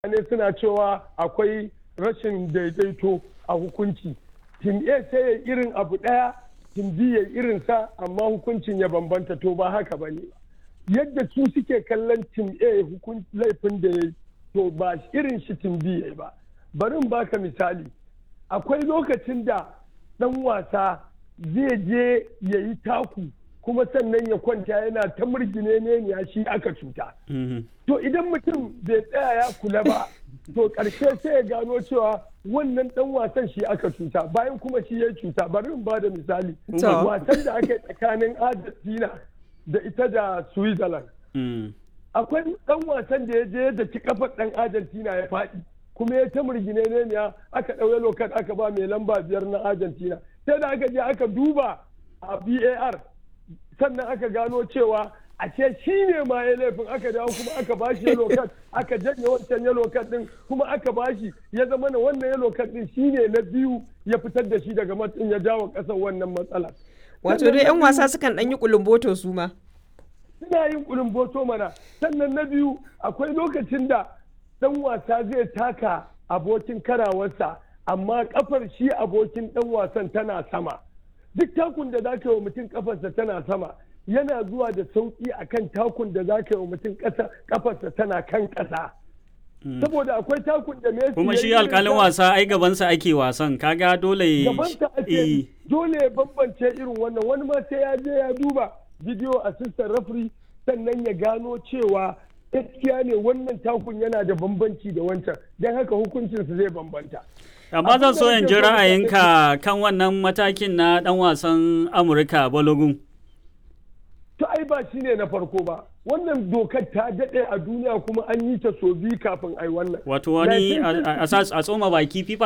mutane suna cewa akwai rashin daidaito a hukunci tim a sai ya irin abu ɗaya tim b ya irin sa amma hukuncin ya bambanta to ba haka ba ne yadda su suke kallon tim a laifin da ya to ba irin shi tim b ya ba bari in baka misali akwai lokacin da ɗan wasa zai je ya yi taku kuma sannan ya kwanta yana ta murgine ne ya shi aka cuta. To idan mutum bai tsaya ya kula ba, to ƙarshe sai ya gano cewa wannan ɗan wasan shi aka cuta bayan kuma shi ya cuta bari in ba da misali. Wasan da aka yi tsakanin Argentina da ita da Switzerland. Akwai ɗan wasan da ya je da ci kafar ɗan Argentina ya faɗi. kuma ya ta murgine ne aka ɗauye lokacin aka ba mai lamba biyar na Argentina. Sai da aka je aka duba a VAR sannan aka gano cewa ashe shi ne ma ya laifin aka dawo kuma aka bashi yellow card aka janye wancan yellow card din kuma aka bashi ya zama na wannan yellow card din shi ne na biyu ya fitar da shi daga matsin ya jawo kasar wannan matsala. Wato dai 'yan wasa sukan ɗan yi kulumboto su ma. Suna yin kulumboto mana sannan na biyu akwai lokacin da ɗan wasa zai taka abokin karawarsa amma kafar shi abokin ɗan wasan tana sama. duk takun da za ka yi wa mutum kafarsa tana sama yana zuwa da sauƙi a kan takun da za ka yi wa mutum kafarsa tana kan ƙasa. saboda akwai takun da Messi kuma shi alƙalin wasa ai gabansa ake wasan kaga dole gabansa ake dole ya bambance irin wannan wani ma sai ya je ya duba video assistant referee sannan ya gano cewa gaskiya ne wannan takun yana da bambanci da wancan don haka hukuncinsa zai bambanta. amma zan so in ji ra'ayinka kan wannan matakin na dan wasan amurka balogun to ai ba shi ne na farko ba wannan dokar ta daɗe a duniya kuma an yi ta so biyu kafin ai wannan wato wani a tsoma baki fifa